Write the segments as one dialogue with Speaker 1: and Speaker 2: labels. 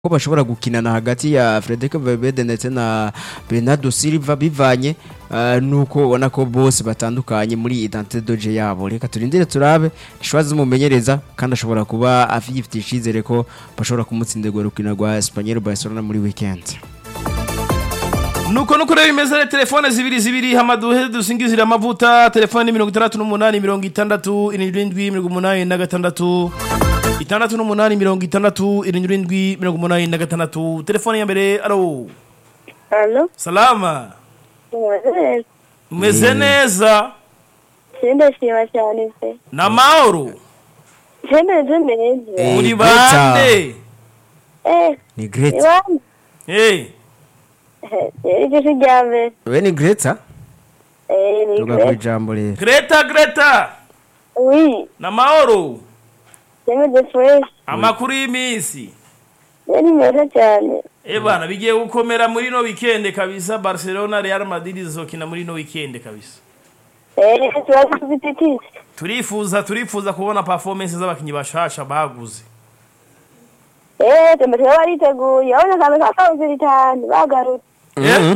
Speaker 1: ko bashobora gukinana hagati ya Frederic Valverde ndetse na Bernardo Silva bivanye uh, nuko ubona ko bose batandukanye muri identité doje yabo reka turindire turabe ishwazi zumumenyereza kandi ashobora kuba afite icizere ko bashobora kumutsindirwa rukina rwa Espanyol Barcelona muri weekend
Speaker 2: nuko nuko rero bimeze telefone zibiri zibiri hamaduhe dusingizira amavuta telefone mirongo itandatu n'umunani mirongo itandatu irindwi mirongo umunani na gatandatu itandatu n'umunani mirongo itandatu irindwi mirongo umunani na gatandatu telefone ya mbere alo
Speaker 3: Halo,
Speaker 2: salama
Speaker 3: mwaze
Speaker 2: umeze neza
Speaker 3: ndashima cyane pe.
Speaker 2: na mahoro
Speaker 3: Ndemeze neza.
Speaker 1: Eh,
Speaker 2: muri
Speaker 1: Greta.
Speaker 2: bande
Speaker 3: Eh,
Speaker 1: ni Greta
Speaker 3: iwan.
Speaker 2: Eh,
Speaker 3: Eh, icyo si rya mbere.
Speaker 1: we ni Greta
Speaker 3: Eh, ni
Speaker 1: tuga ku
Speaker 3: kwe.
Speaker 1: ijambo rero
Speaker 2: greta greta
Speaker 3: Oui,
Speaker 2: na mahoro
Speaker 3: ndemeze fresh.
Speaker 2: amakuru y'iminsi
Speaker 3: Ni meza cyane.
Speaker 2: Eh bana bigiye gukomera muri no weekend kabisa Barcelona Real Madrid zizokina muri no weekend kabisa
Speaker 3: Eh, tubaze dufite iki?
Speaker 2: turifuza turifuza kubona performance z'abakinyi bashasha baguze
Speaker 3: Eh, tumeze bariteguye. Abona kamwe kakawuze bitanu bagarutse.
Speaker 2: Eh?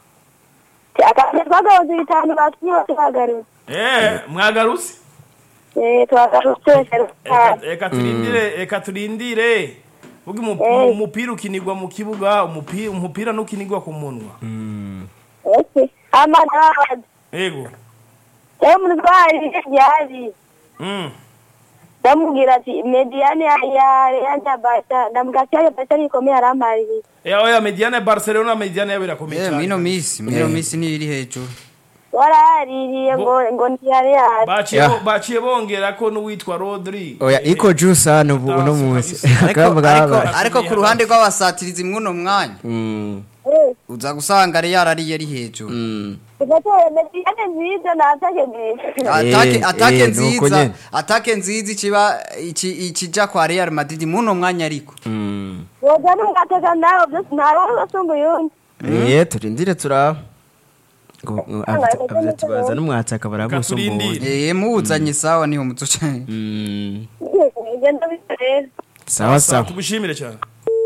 Speaker 3: Akazi twagawuze bitanu bakinyi bose bagarutse.
Speaker 2: Eh, mwagarutse
Speaker 3: Eh, twagarutse
Speaker 2: Eka- eka turindire eka turindire Vuga umu-
Speaker 3: Eh.
Speaker 2: umupira ukinirwa mu kibuga umupira umupira nukinirwa ku munwa
Speaker 3: Okay. Amana.
Speaker 2: yego
Speaker 3: Eh, umuntu twari ryari.
Speaker 2: mm.
Speaker 3: ndamubwira ati mediyane ya ya ya bata ndamubwira ya bata ikomeye aramaririye
Speaker 2: Eh oya Mediane Barcelona Mediane yabo irakomeye
Speaker 4: Eh,
Speaker 2: cyane
Speaker 4: mwino misi mwino misi ntiri hejuru
Speaker 3: waraririye ngo ngo ntiyari yaje
Speaker 2: baciye
Speaker 1: Yeah.
Speaker 2: baciye bongera ko n'uwitwa Rodri
Speaker 1: oya iko juice hano ubu uno munsi
Speaker 4: ariko
Speaker 1: Akaba
Speaker 4: ariko
Speaker 1: gaba.
Speaker 4: ariko ku ruhande rw'abasatirizi mwuno mwanya
Speaker 1: Mm,
Speaker 4: uza gusanga ari yarariye ari hejuru
Speaker 1: mm.
Speaker 3: tugatore mediyane nziza natake nziza
Speaker 4: atake
Speaker 1: Eh,
Speaker 4: atake
Speaker 1: eh, nuko
Speaker 4: nziza
Speaker 1: nyene.
Speaker 4: atake nziza ikiba iki ikija kwa Real Madrid mwuno mwanya ariko
Speaker 1: Mm.
Speaker 3: woga n'umwateka nawe byose ntawe basumba uyundi
Speaker 1: Eh, turindire turaba ngo ngo avuze avuze ati baza n'umwataka barabusumbuye
Speaker 2: turindire.
Speaker 4: eh muwuzanye sawa niho muzoca
Speaker 1: Mm,
Speaker 3: ngenda bikorera
Speaker 1: sawa sawa
Speaker 2: tugushimire cyane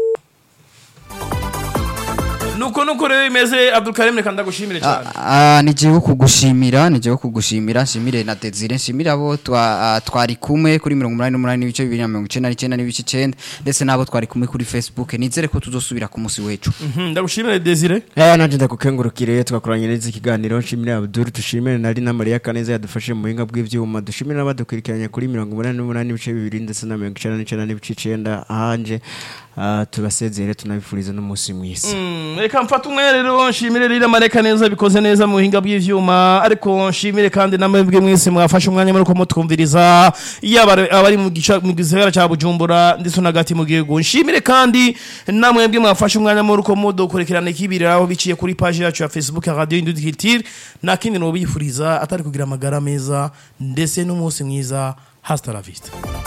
Speaker 2: nuko nuko rero bimeze Abdulkarim reka ndagushimire cyane
Speaker 4: Ah, ni jewe kugushimira ni jewe kugushimira nshimire na Desire nshimire abo twa, ah, twari kumwe kuri 88 n'ibice 299 n'ibice 9 ndetse nabo twari kumwe kuri Facebook nizere ko tuzosubira ku munsi wecu
Speaker 2: Mhm, ndagushimire Desire
Speaker 1: Eh nanje ndakukengurukire twakoranye neza ikiganiro nshimire Abdul dushimire nari na Maria Kaneza yadufashe mu buhinga bw'ivyuma dushimire n'abadukurikiranye kuri 88 n'ibice bibiri ndetse na 99 n'ibice 9 ahanje ah, tubasezere tunabifuriza n'umunsi mwiza
Speaker 2: Mm, reka mfata umwe rero nshimire rero amareka neza bikoze neza mu buhinga bw'ivyuma ariko nshimire kandi namwebwe mwese mwafashe umwanya muri ko mutwumviriza yaba ari- abari mu gica mu gisagara ca Bujumbura ndetse nagati mu gihugu nshimire kandi namwebwe mwafashe umwanya muri ko mudukurikirana ikibiriraho biciye kuri page yacu ya Facebook ya Radio Indudikitire nakindi no bifuriza atari kugira amagara meza ndetse n'umunsi mwiza hasta la vista